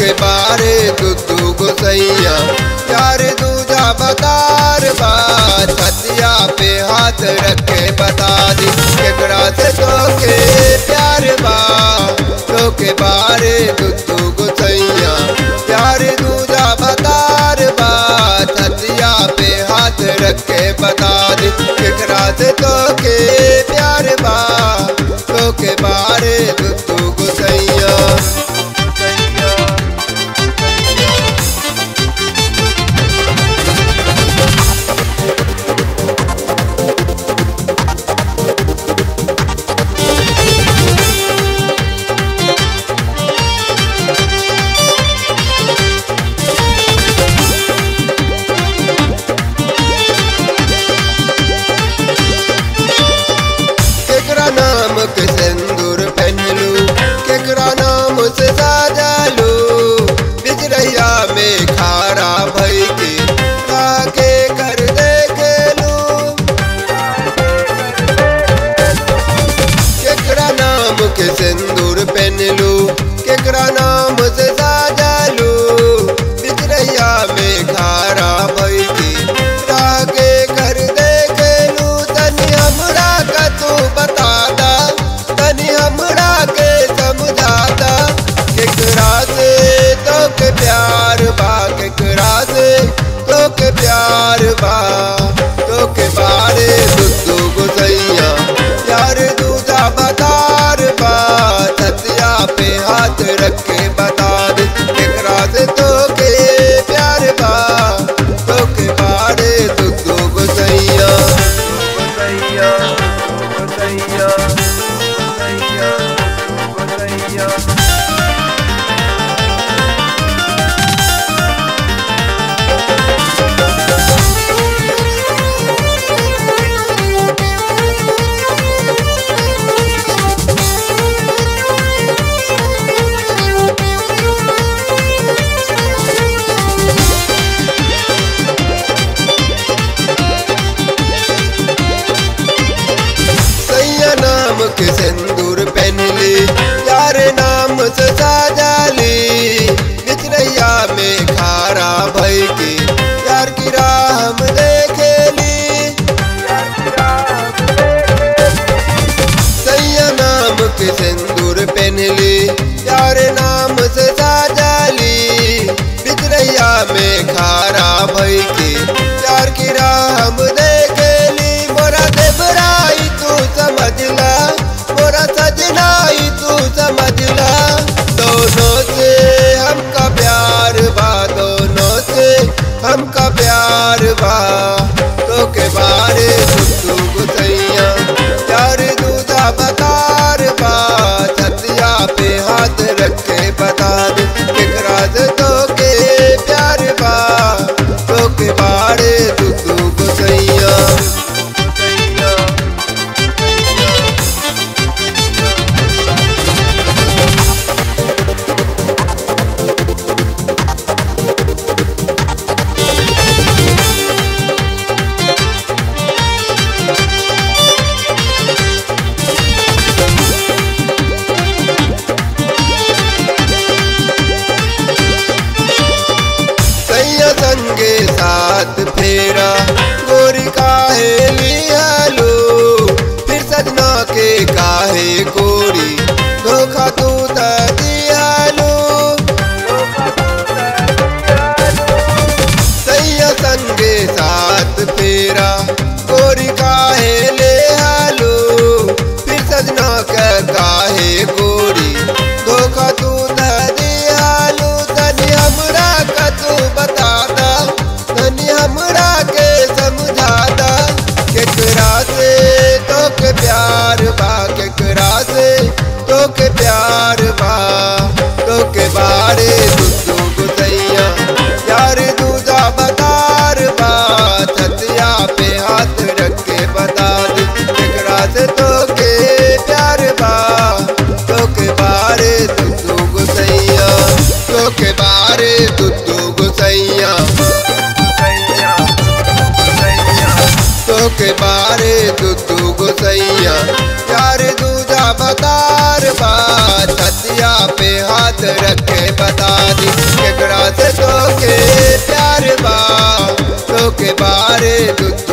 के बारे दुदू गुसैया प्यार दूजा बतार बात छतिया पे हाथ रखे बता दी केकरा से तो के प्यार बा तो के बारे दुदू गुसैया प्यार दूजा बतार बात छतिया पे हाथ रखे बता दी केकरा से तो के प्यार बा तो के बारे दुदू गुसैया केकरा नाम के सिंदूर पहनलू केकरा नाम से साजलू बिजरैया में खारा भई के काके कर देखेलू केकरा नाम के सिंदूर पहनलू केकरा नाम से साजलू बिजरैया में खारा भई के काके कर देखेलू तनी हमरा का तू बता दा तनी हमरा के समझा दा केकरा से तो के प्यार बा केकरा से तो के प्यार बा तो के बारे दुदू गुसैया प्यार दूजा बतार बा छतिया पे हाथ रख के बता दे केकरा से तो के प्यार बा तो के बारे दुदू गुसैया Gotaya, Gotaya, Gotaya, Gotaya. सैया नाम के सिंदूर पहनली यार नाम से साजाली बिचरैया में खारा भई के यार की राह हम देखेली सैया नाम के सिंदूर पहनली यार नाम से साजाली बिचरैया में खारा भई के यार की राह हम देखेली मोरा देवराई तू समझला मोरा सजनाई तू समझला दोनों से हमका प्यार बा दोनों से हमका प्यार बा तो के बारे दुदू गुसैया प्यार दूधा बतार बा छतिया पे हाथ रख के बता दे केकरा से तो के प्यार बा तो के बारे दुदू गुसैया सैया संगे साथ फेरा गोरी काहे लियालो फिर सजना के काहे गोरी धोखा तू त दियालो सैया संगे साथ फेरा गोरी काहे ले आलो फिर सजना के काहे गोरी धोखा तू त दियालो तनी हमरा का तू बता दा तनी हमरा के समझा दा केकरा से तो के प्यार बा केकरा से तो के प्यार बा तो के बारे दुदू गुसैया यार दूजा बतार बा छतिया पे हाथ रख के बता दे केकरा से तो के प्यार बा तो के बारे दुदू गुसैया तो के बारे दुदू गुसैया Gotaya, Gotaya. तो के बारे दुदू सैया यार दूजा बतार बा छतिया पे हाथ रखे बता दी केकरा से तो के प्यार बा तो के बारे दूजा